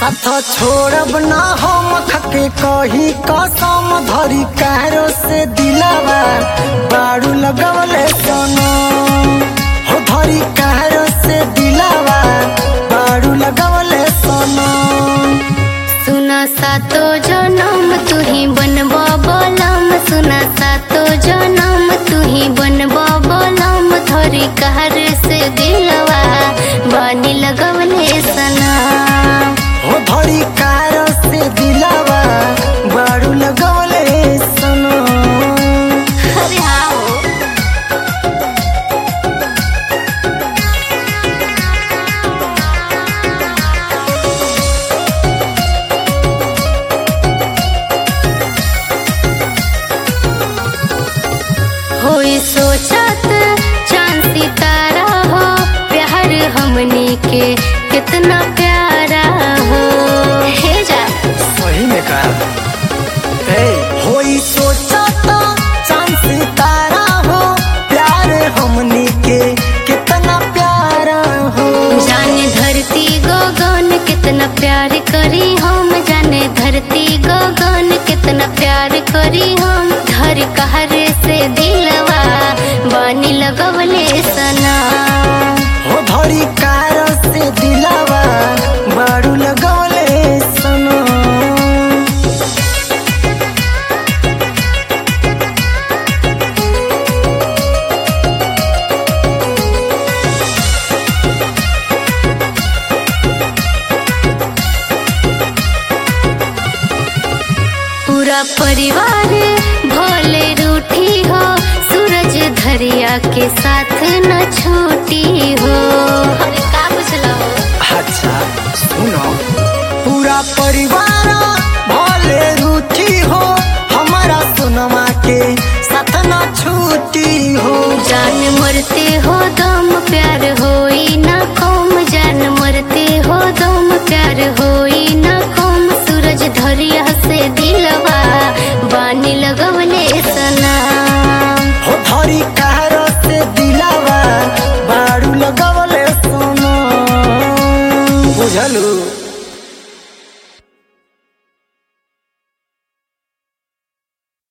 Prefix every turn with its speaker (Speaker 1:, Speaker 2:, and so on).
Speaker 1: साथ छोड़ब ना हम खके कही कसम धरी कहरो से दिलावा बारू लगवले सोनो हो धरी कहरो से दिलावा बारू लगवले सोनो
Speaker 2: सुना सातो जनम तू ही बनबा बलम सुना सातो जनम तू ही बनबा बलम धरी कहर से दिलवा बानी लगवले सना
Speaker 1: हो धरी कहरो से दिलावा बारू लगवले सोनो
Speaker 2: अरे हाँ हो होई सोचत चांद सितारा हो प्यार हमनी के कितना प्यारा हो हे जा
Speaker 1: सही में कहा हे होई सोचा तो चांद सितारा हो प्यार हमनी के कितना प्यारा हो
Speaker 2: जाने धरती गगन कितना प्यार करी हम जाने धरती गगन कितना प्यार करी हम धर कहर से दिलवा बानी लगवले सना
Speaker 1: हो धरी कार से दिलावा बारू लगौले सनो
Speaker 2: पूरा परिवार भोले रूठी हो सूरज धरिया के साथ न छूटी हो अरे का बुझलो
Speaker 1: अच्छा सुनो पूरा परिवार भले रूठी हो हमारा सुनमा के साथ ना छूटी हो
Speaker 2: जान मरते हो दम प्यार होई ना कम जान मरते हो दम प्यार होई ना कम सूरज धरिया से दिलवा बानी लगा